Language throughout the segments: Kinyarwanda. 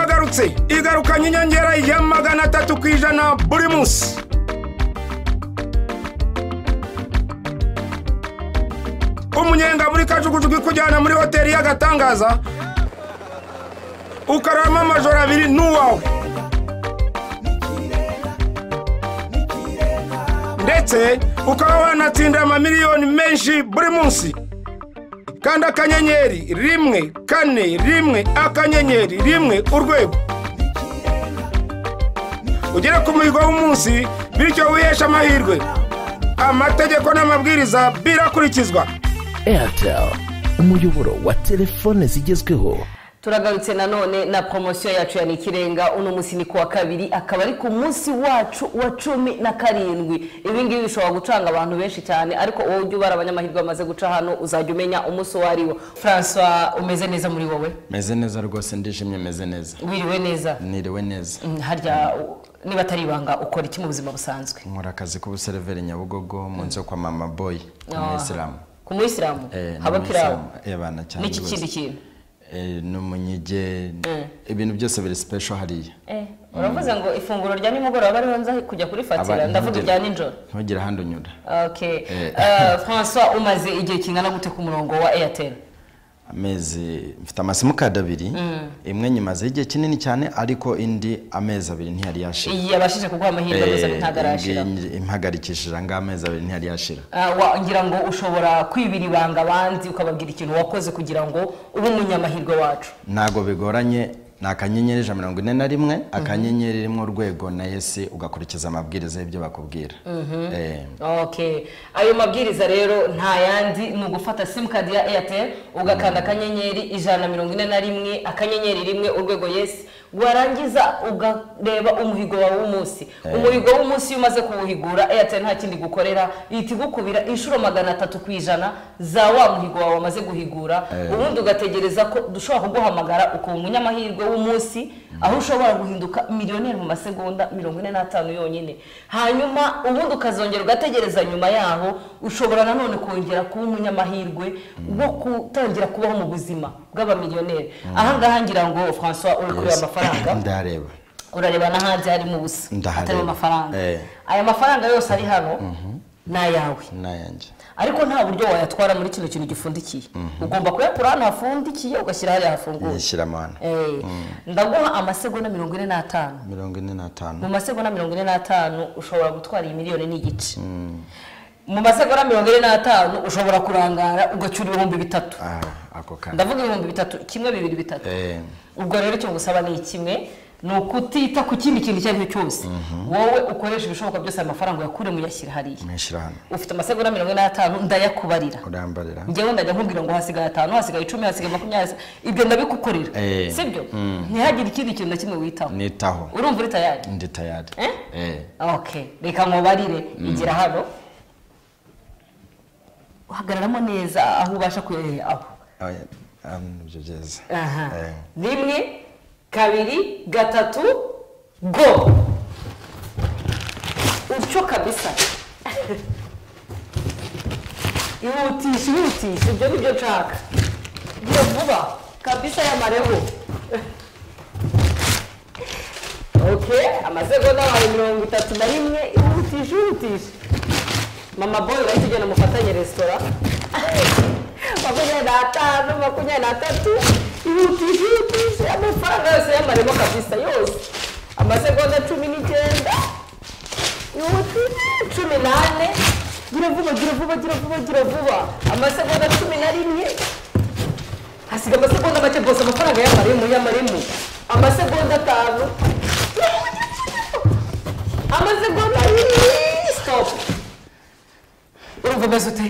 igarutse igarukanye inyongera ya magana atatu ku ijana buri munsi umunyenga muri kajugujugu ikujyana muri hoteli y'agatangaza ukararamo amajoro abiri n'uwawe ndetse ukaba wanatsinda amamiliyoni menshi buri munsi kanda akanyenyeri rimwe kane rimwe akanyenyeri rimwe urwego ugere ku muhigo w'umunsi bityo wiheshe amahirwe amategeko n'amabwiriza birakurikizwa airtel umuyoboro wa telefone zigezweho turagarutse nanone na poromosiyo yacu ya n'ikirenga uno munsi ni kuwa kabiri akaba ari ku munsi wacu wa cumi na karindwi ibi ngibi bishobora gucanga abantu benshi cyane ariko wowe ujya ubara abanyamahirwe bamaze guca hano uzajya umenya umunsi uwo ari wo francois umeze neza muri wowe meze neza rwose ndishimye meze neza wiriwe neza niriwe neza Mm, harya u- niba atari ibanga ukora iki mu buzima busanzwe nkora akazi k'ubuseriveri nyabugogo mu nzu yo kwa mama boy umuyisilamu ku muyisilamu Eh, ni haba kirawo umuyisilamu. Eh, bana cyane n'iki rwose. kindi kintu Eh, ni umunyige ibintu byose biri sipesho hariya uravuze ngo ifunguro rya nimugoroba ariho nza kujya kurifatira Aba- ndavuga ntugire- irya nijoro ntugire ahandi unyura okay Eh. Eh, francois umaze igihe kingana gute ku murongo wa airtel amezi mfite amasimukadi abiri imwe nyimazeho igihe kinini cyane ariko indi amezi abiri ntiyari yashira iyi yabashije kuguha amahirwe gusa Eh, ntagarashira ngi- impagarikishije anga amezi abiri ntiyari yashira Ah, wa- ngira ngo ushobora kwibira ibanga abandi ukababwira ikintu wakoze kugira ngo ube umunyamahirwe wacu ntabwo bigoranye ni akanyenyeri ijana na mirongo ine na rimwe akanyenyeri rimwe urwego na yesi ugakurikiza amabwiriza y'ibyo bakubwira Eh, okay ayo mabwiriza rero nta yandi ni ugufata simukadi ya airtel ugakanda akanyenyeri ijana na mirongo ine na rimwe akanyenyeri rimwe urwego yesi warangiza ukareba umuhigo wawe w'umunsi umuhigo w'umunsi iyo umaze kuwuhigura airtel nta kindi gukorera ihita igukubira inshuro magana atatu ku ijana za wa muhigo wawe wamaze guhigura ubundi ugategereza ko dushobora kuguhamagara ukunga umunyamahirwe w'umunsi aho ushobora guhinduka miliyoneri mu masegonda mirongo ine n'atanu yonyine hanyuma ubundi ukazongera ugategereza nyuma yaho ushobora nanone kongera kuba umunyamahirwe wo gutangira kubaho mu buzima bw'abamiliyoneri aha ngaha ngira ngo francois uri kureba Yes. amafaranga ndareba urareba no hanze harimo ubusa Ndahareba. atarimo amafaranga Eh. aya mafaranga yose ari hano ni ayawe n'ayanjye ariko nta buryo wayatwara muri kino kintu gifundikiye ugomba kuyakura ahantu hafundikiye ugashyira hariya hafunguye yishyira amana Eh, ndaguha amasegonda mirongo ine n'atanu mirongo ine n'atanu mu masegonda mirongo ine n'atanu ushobora gutwara iyi miliyoni n'igice mu masegonda mirongo ine n'atanu ushobora kurangara ugacyura ibihumbi bitatu Ah, ako kanya ndavuga ibihumbi bitatu kimwe bibiri bitatu Eh, ubwo rero icyo ngusaba ni kimwe ni ukutita ku kindi kintu icyo ari cyo cyose wowe ukoresha ibishoboka byose aya mafaranga uyakure muyashyira hariya mwishyira hano ufite amasegonda mirongo ine n'atanu ndayakubarira urambarira njyewe ndajya nkubwira ngo hasigaye atanu hasigaye icumi hasigaye makumyabiri ibyo ndabigukorera Eh. sibyo ntihagire ikindi kintu na kimwe witaho nitaho urumva uri tayari ndi tayari Eh? Eh, okay reka nkubarire igira hano uhagararamo neza aho ubasha kuyoyera aho oya, ah, nibyo byiza aha Eh. rimwe kabiri gatatu go utyo kabisa ihutisha ihutisha ibyo ni byo nshaka giye vuba kabisa y'amareho okay amasegonda wawe mirongo itatu na rimwe ihutisha ihutisha mama boy urahita ugenda mufatanye resitora makumyabiri n'atanu makumyabiri n'atatu ihutisha ihutisha amafaranga yose y'amaremo kabisa yose amasegonda cumi n'icyenda ihutisha cumi n'ane gira vuba gira vuba gira vuba gira vuba amasegonda cumi na rimwe hasiga amasegonda make bose amafaranga y'amaremo y'amaremo amasegonda atanu amasegonda abiri sitopu urumva umeze ute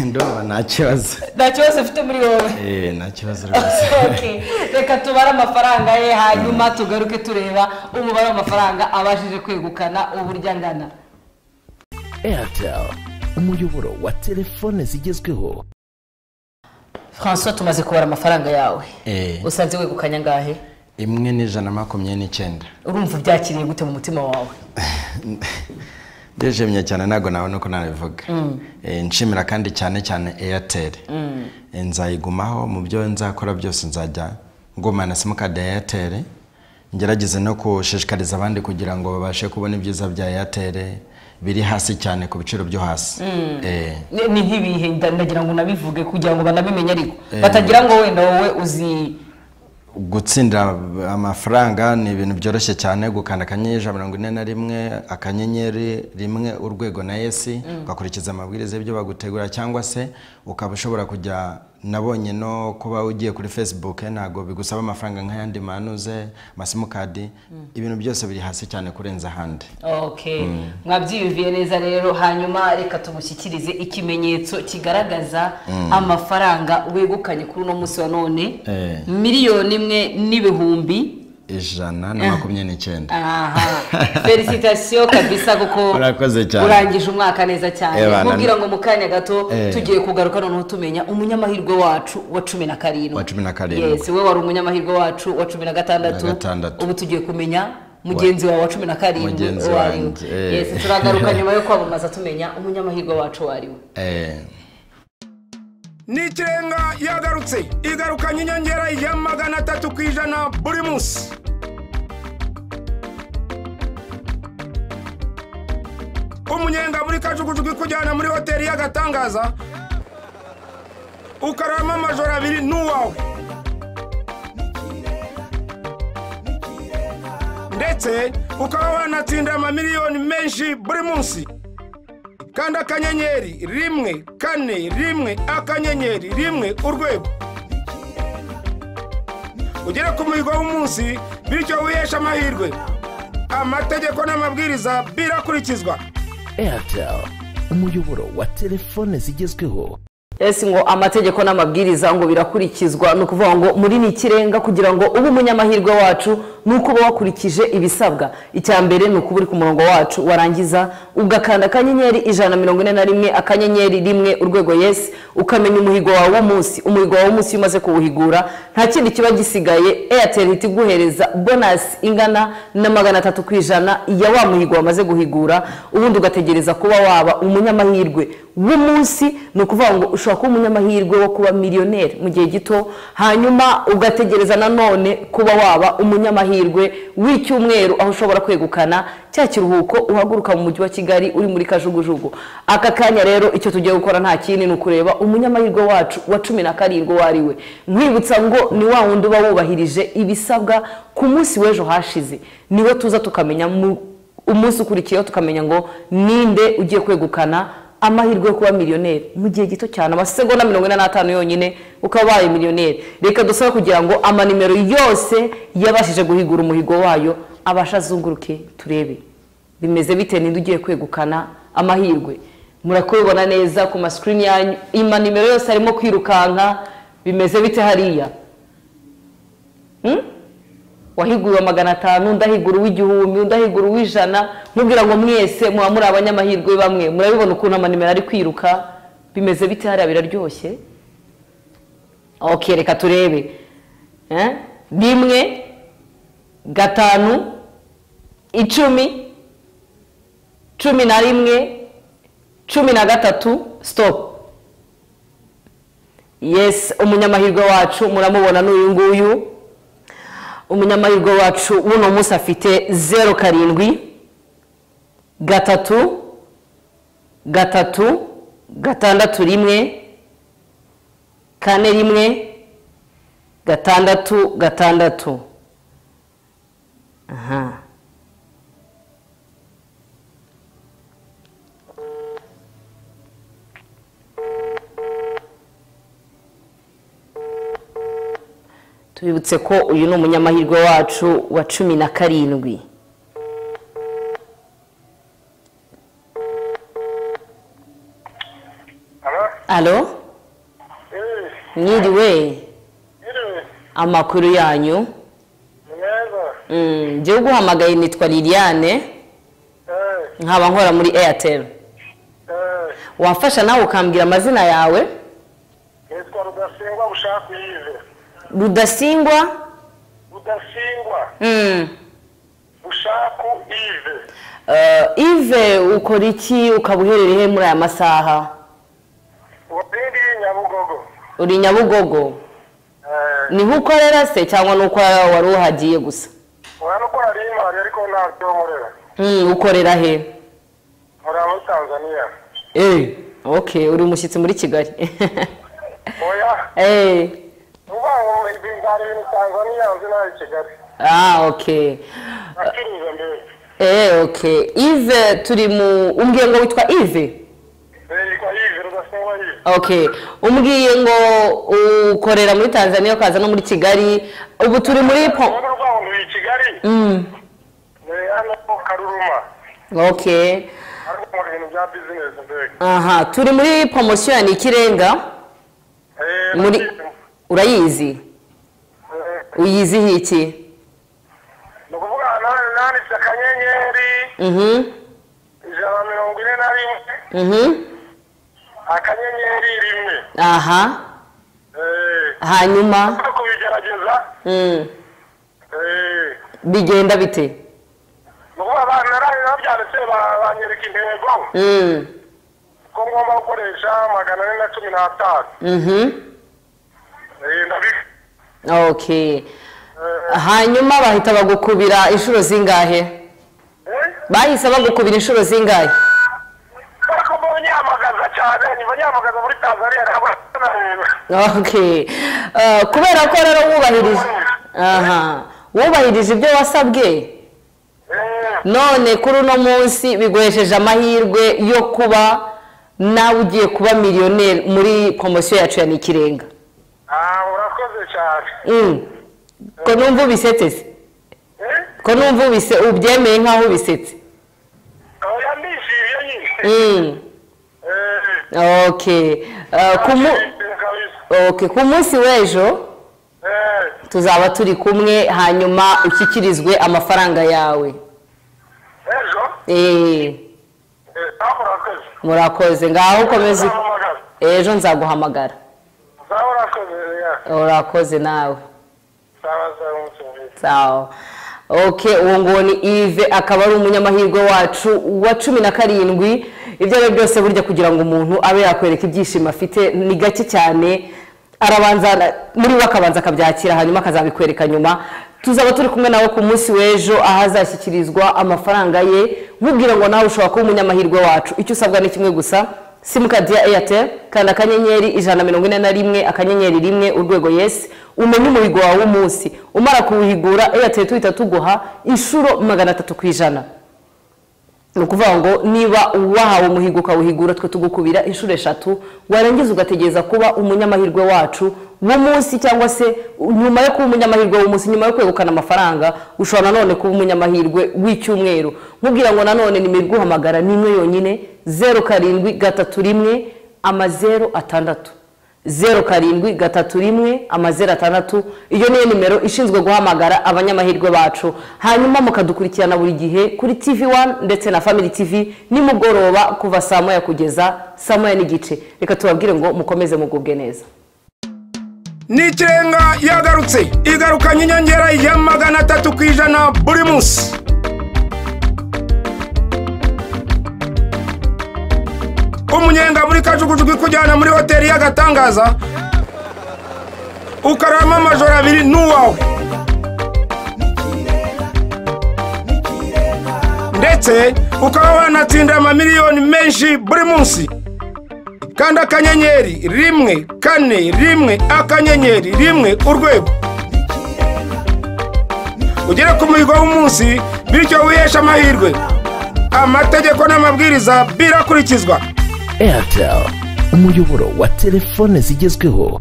ndumva nta kibazo nta kibazo ufite muri wowe Eh, nta kibazo rwose Okay. reka tubare amafaranga ye hanyuma tugaruke tureba umubare w'amafaranga abashije kwegukana uburyo angana airtel umuyoboro wa telefone zigezweho francois tumaze kubara amafaranga yawe Eh, usanze wegukanye angahe imwe n'ijana na makumyabiri n'icyenda urumva byakiriye gute mu mutima wawe ndishimye cyane ntabwo nawe nuko nabivuga Eh, nshimira kandi cyane cyane airtel nzayigumaho mu byo nzakora byose nzajya ngumana simukadi ya eyateri ngerageze no gushishikariza abandi kugira ngo babashe kubona ibyiza bya eyateri biri hasi cyane ku biciro byo hasi Eh, Ni- ni nk'ibihe nda- ndagira ngo unabivuge kugira ngo banabimenye ariko batagira ngo wenda wowe uzi gutsindira amafaranga ni ibintu byoroshye cyane gukanda akanyenyeri ijana na mirongo ine na rimwe akanyenyeri rimwe urwego na esi ugakurikiza amabwiriza y'ibyo bagutegura cyangwa se ukaba ushobora kujya nabonye no kuba ugiye kuri facebook ntabwo bigusaba amafaranga nk'ayandi manuze amasimukadi ibintu byose biri hasi cyane kurenza ahandi okay mwabyiyumviye neza rero hanyuma reka tumushyikirize ikimenyetso kigaragaza amafaranga wegukanye kuri uno munsi wa none Eh. miliyoni imwe n'ibihumbi ijana na makumyabiri n'icyenda aha felicitasiyo kabisa kuko Urakoze cyane. urangije umwaka neza cyane Ebana. nkubwira ngo mu kanya gato Eh. tugiye kugaruka noneho tumenya umunyamahirwe wacu wa cumi na karindwi Wa cumi na karindwi. Yes, we wari umunyamahirwe wacu wa cumi na gatandatu Na gatandatu. ubu tugiye kumenya mugenzi wawe wa cumi na karindwi Mugenzi uwo ari we. wanjye, eh. Yes, turagaruka nyuma yo kwamamaza tumenya umunyamahirwe wacu uwo ari we Eh, n'ikirenga yagarutse igarukanye inyongera ya magana atatu ku ijana buri munsi umunyenga muri kajugujugu ikujyana muri hoteli y'agatangaza ukararamo amajoro abiri n'uwawe ndetse ukaba wanatsinda amamiliyoni menshi buri munsi kandi akanyenyeri rimwe kane rimwe akanyenyeri rimwe urwego ugere ku muhigo w'umunsi bityo wiheshe amahirwe amategeko n'amabwiriza birakurikizwa airtel umuyoboro wa telefone zigezweho ese ngo amategeko n'amabwiriza ngo birakurikizwa ni ukuvuga ngo muri ni ikirenga kugira ngo ube umunyamahirwe wacu ni uko uba wakurikije ibisabwa icya mbere ni ukuba uri ku murongo wacu warangiza ugakanda akanyenyeri ijana na mirongo ine na rimwe akanyenyeri rimwe urwego yesi ukamenya umuhigo wawe w'umunsi umuhigo wawe w'umunsi iyo umaze kuwuhigura nta kindi kiba gisigaye eyateri ihita iguhereza bonasi ingana na magana atatu ku ijana ya wa muhigo wamaze guhigura ubundi ugategereza kuba waba umunyamahirwe w'umunsi ni ukuvuga ngo ushobora kuba umunyamahirwe wo kuba miliyoneri mu gihe gito hanyuma ugategereza nanone kuba waba umunyamahirwe w'icyumweru aho ushobora kwegukana cya kiruhuko uhaguruka mu mujyi wa kigali uri muri kajugujugu aka kanya rero icyo tugiye gukora nta kindi ni ukureba umunyamahirwe wacu wa cumi na karindwi uwo ari we nkwibutsa ngo ni wa wundi uba wubahirije ibisabwa ku munsi w'ejo hashize niwe tuza tukamenya mu umunsi ukurikiyeho tukamenya ngo ninde ugiye kwegukana amahirwe yo kuba miliyoneri mu gihe gito cyane amasegonda mirongo ine n'atanu yonyine ukaba ubaye miliyoneri reka dusabe kugira ngo amanimero yose yabashije guhigura umuhigo wayo abashe azunguruke turebe bimeze bite ninde ugiye kwegukana amahirwe murakubibona neza ku masikirini yanyu amanimero yose arimo kwirukanka bimeze bite hariya wahiguriwe magana atanu ndahigura uw'igihumbi ndahigura uw'ijana nkubwira ngo mwese muba muri abanyamahirwe bamwe murabibona ukuntu amanimero ari kwiruka bimeze bite hariya biraryoshye ok reka turebe Eh? rimwe gatanu icumi cumi na rimwe cumi na gatatu sitopu yes umunyamahirwe wacu muramubona n'uyu nguyu umunyamahirwe wacu w'uno munsi afite zeru karindwi gatatu gatatu gatandatu rimwe kane rimwe gatandatu gatandatu aha tubibutse ko uyu ni umunyamahirwe wacu wa cumi na karindwi Alo? alo Eh, mwiriwe yiriwe. amakuru yanyu Ni meza. Mm, njyewe uguhamagaye nitwa liliane Eh, nkaba nkora muri airtel eh, wafasha nawe ukambwira amazina yawe nitwa Rudasingwa Bushaka Yves. rudasingwa Rudasingwa Mm, Bushaka Yves. eh, ive ukora iki ukaba uherereye muri aya masaha Wapindi Nyabugogo. uri nyabugogo niho ukorera se cyangwa ni uko wari uhagiye gusa urabona ko hari imari ariko ntabyo nkorera Hmm, ukorera he muri muri tanzania eee ok uri umushyitsi muri kigali oya eee ni ukuvuga ngo mbara ibintu tanzania nzi nabi kigali ah ok acuruza mbere eee ok ive turi mu umbwiye ngo witwa ive yitwa yive rudasingwa yive ok umbwiye ngo ukorera muri tanzania ukaza no muri kigali ubu turi muri po urugo rwabo muri kigali Mm, ni hano karuruma ok ariko nkora ibintu bya bizinesi mbere aha turi muri poromosiyo ya nikirenga Eh, muri eh, urayizi uyizihiye iki ni ukuvuga nani nanditse akanyenyeri mhm ijana na mirongo ine na rimwe mhm akanyenyeri rimwe aha Eh, hanyuma no kubigerageza mm, eh, bigenda bite ni ukuvuga abantu nari nabyanditse ba- banyereka intego Mm, ko ngomba gukoresha magana ane na cumi n'atanu mhm Eh, ndabi- ok hanyuma bahita bagukubira inshuro zingahe eh, bahise bagukubira inshuro zingahe ariko mbonye nyamagaza cyane nyuma nyamagaza muri tanzania ntabwo ok Eh, kubera ko rero wubahirije aha wubahirije ibyo wasabwe none kuri uno munsi biguhesheje amahirwe yo kuba nawe ugiye kuba miliyoneri muri poromosiyo yacu ya nikirenga Ah, urakoze cyane Mm. ko numva ubisetese Eh? ko numva ubise- ubyemeye nk'aho ubisetse oya ndishimye nyine Mm. Eh, ok Eh, ku mu- ndishimye kabisa. ok, ku munsi w'ejo Eh, tuzaba turi kumwe hanyuma ushyikirizwe amafaranga yawe ejo Eh, Eh, ah, urakoze murakoze ngaho ukomeze Uzampamagara. ejo nzaguhamagara Ah, urakoze ya urakoze nawe sawa sawa umunsi mwiza sawa ok uwo nguwo ni ive akaba ari umunyamahirwe wacu wa cumi na karindwi ibyo ari byo byose burya kugira ngo umuntu abe yakwereka ibyishimo afite ni gake cyane arabanza ara- muri we akabanza akabyakira hanyuma akazabikwereka nyuma tuzaba turi kumwe nawe ku munsi w'ejo aho azashyikirizwa amafaranga ye nkubwira ngo nawe ushobora kuba umunyamahirwe wacu icyo usabwa ni kimwe gusa simukadi ya eyateri kanda akanyenyeri ijana na mirongo ine na rimwe akanyenyeri rimwe urwego yesi umenye umuhigo wawe w'umunsi umara kuwuhigura eyateri tuhita tuguha inshuro magana atatu ku ijana ni ukuvuga ngo niba wahawe umuhigo ukawuhigura twe tugukubira inshuro eshatu warangiza ugategereza kuba umunyamahirwe wacu w'umunsi cyangwa se nyuma yo kuba umunyamahirwe w'umunsi nyuma yo kwegukana amafaranga ushobora nanone kuba umunyamahirwe w'icyumweru nkubwira ngo nanone nimero iguhamagara ni imwe yonyine zeru karindwi gatatu rimwe amazeru atandatu zeru karindwi gatatu rimwe amazeru atandatu iyo niyo nimero ishinzwe guhamagara abanyamahirwe bacu hanyuma mukadukurikirana buri gihe kuri tv wani ndetse na family tv nimugoroba kuva saa moya kugeza saa moya n'igice reka tubabwire ngo mukomeze mugubwe neza n'ikirenga yagarutse igarukanye inyongera ya magana atatu ku ijana buri munsi umunyenga muri kajugujugu ikujyana muri hoteli y'agatangaza ukararamo amajoro abiri n'uwawe ndetse ukaba wanatsinda amamiliyoni menshi buri munsi kanda akanyenyeri rimwe kane rimwe akanyenyeri rimwe urwego ugere ku muhigo w'umunsi bityo wiheshe amahirwe amategeko n'amabwiriza birakurikizwa airtel umuyoboro wa telefone zigezweho